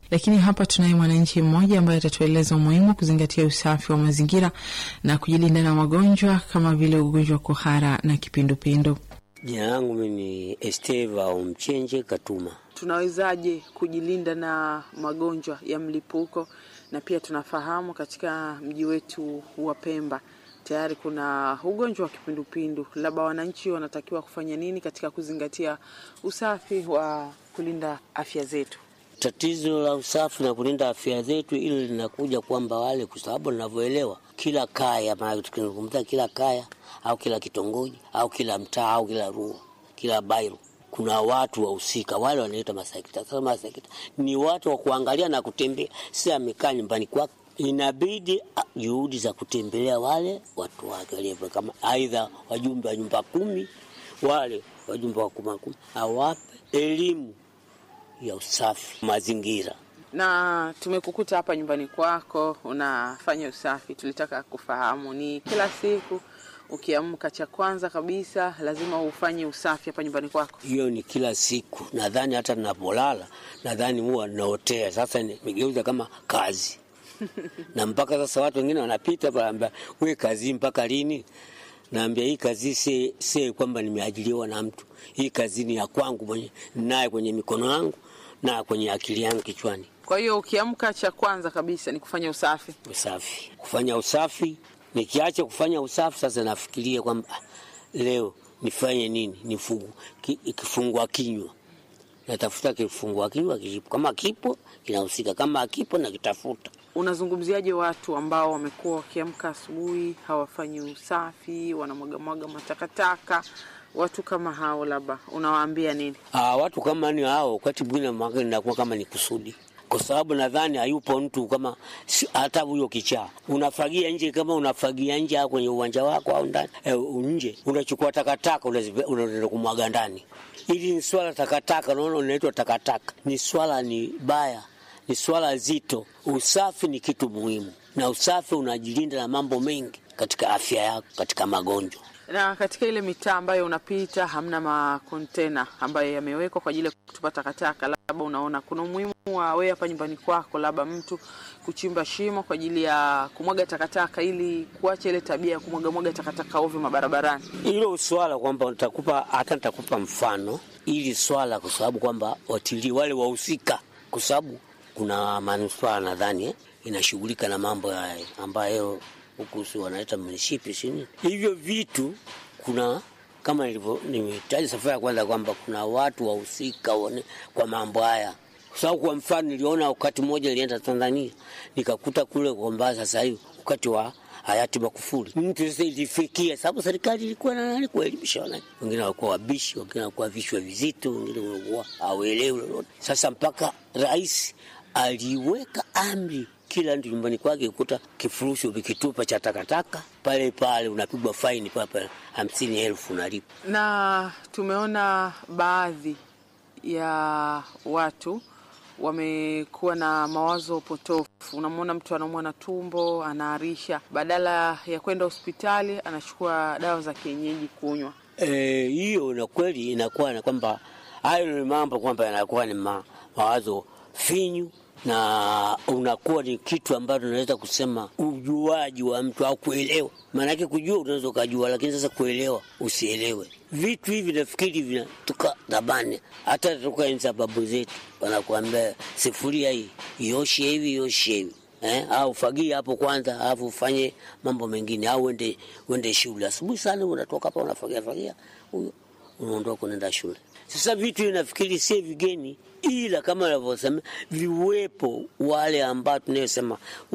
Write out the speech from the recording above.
Lakini hapa tunaye mwananchi mmoja ambaye atatueleza umuhimu wa kuzingatia usafi wa mazingira na kujilinda na magonjwa kama vile ugonjwa wa kuhara na kipindupindu. Jina langu mimi ni Esteva Umchenje Katuma. Tunawezaje kujilinda na magonjwa ya mlipuko? Na pia tunafahamu katika mji wetu wa Pemba tayari kuna ugonjwa wa kipindupindu, labda wananchi wanatakiwa kufanya nini katika kuzingatia usafi wa kulinda afya zetu? Tatizo la usafi na kulinda afya zetu, ili linakuja kwamba wale, kwa sababu ninavyoelewa, kila kaya, maana tukizungumza kila kaya au kila kitongoji au kila mtaa au kila rua, kila bairo, kuna watu wahusika, wale wanaitwa masekta. Sasa masekta ni watu wa kuangalia na kutembea, si amekaa nyumbani kwake inabidi juhudi za kutembelea wale watu wake walio kama aidha wajumbe wa nyumba kumi, wale wajumbe wa kuma kumi, awape elimu ya usafi mazingira. Na tumekukuta hapa nyumbani kwako unafanya usafi, tulitaka kufahamu ni kila siku ukiamka, cha kwanza kabisa lazima ufanye usafi hapa nyumbani kwako? Hiyo ni kila siku, nadhani hata ninapolala, nadhani huwa naotea. Sasa nimegeuza kama kazi na mpaka sasa watu wengine wanapita panaambia, we kazi mpaka lini? Naambia hii kazi si, si kwamba nimeajiriwa na mtu. Hii kazi ni ya kwangu mwenye naye kwenye mikono yangu na kwenye akili yangu kichwani. Kwa hiyo ukiamka, cha kwanza kabisa ni kufanya usafi. Usafi, kufanya usafi. Nikiacha kufanya usafi, sasa nafikiria kwamba leo nifanye nini? Nifungu ki, kifungua kinywa natafuta kifungua kinywa kipo, kama kipo kinahusika, kama akipo nakitafuta. Unazungumziaje watu ambao wamekuwa wakiamka asubuhi hawafanyi usafi, wanamwagamwaga matakataka? Watu kama hao labda unawaambia nini? Aa, watu kama ni hao, wakati mwingine mwaka inakuwa kama ni kusudi, kwa sababu nadhani hayupo mtu kama hata huyo kichaa. Unafagia nje, kama unafagia nje au kwenye uwanja wako au ndani eh, nje unachukua takataka unaenda kumwaga ndani. Hili ni swala takataka, naona unaitwa takataka, ni swala ni baya ni swala zito. Usafi ni kitu muhimu, na usafi unajilinda na mambo mengi katika afya yako, katika magonjwa. Na katika ile mitaa ambayo unapita hamna makontena ambayo yamewekwa kwa ajili ya kutupa takataka, labda unaona kuna umuhimu wa wewe hapa nyumbani kwako, labda mtu kuchimba shimo kwa ajili ya kumwaga takataka, ili kuacha ile tabia ya kumwagamwaga takataka ovyo mabarabarani. Hilo swala kwamba nitakupa hata nitakupa mfano ili swala, kwa sababu kwamba watilii wale wahusika, kwa sababu kuna manispaa nadhani eh, inashughulika na mambo haya ambayo huku si wanaita munishipi sini hivyo vitu. Kuna kama nilivyo nimetaja safari ya kwanza kwamba kuna watu wahusika kwa mambo haya, kwa sababu kwa mfano niliona wakati mmoja nilienda Tanzania nikakuta kule kwamba sasa hivi wakati wa hayati Magufuli mtu sasa ilifikia, sababu serikali ilikuwa na nani kuelimisha wananchi, wengine walikuwa wabishi, wengine walikuwa vichwa vizito, wengine walikuwa hawaelewi lolote. Sasa mpaka rais aliweka amri kila mtu nyumbani kwake kukuta kifurushi ukikitupa cha takataka pale pale unapigwa faini papa hamsini elfu unalipa. Na tumeona baadhi ya watu wamekuwa na mawazo potofu. Unamwona mtu anaumwa na tumbo, anaarisha, badala ya kwenda hospitali anachukua dawa za kienyeji kunywa. Hiyo e, na kweli inakuwa na kwamba hayo ni mambo kwamba yanakuwa ni ma, mawazo finyu na unakuwa ni kitu ambacho unaweza kusema ujuaji wa mtu au kuelewa. Maanake kujua unaweza ukajua, lakini sasa kuelewa usielewe. Vitu hivi nafikiri vinatoka zamani, hata toka enzi za babu zetu, wanakuambia sifuria hii ioshe hivi ioshe hivi eh, au fagia hapo kwanza, alafu ufanye mambo mengine, au uende uende shule asubuhi sana, unatoka hapa unafagia fagia, huyo unaondoka unaenda shule. Sasa vitu hivi nafikiri si vigeni, ila kama anavyosema viwepo wale ambao tunayosema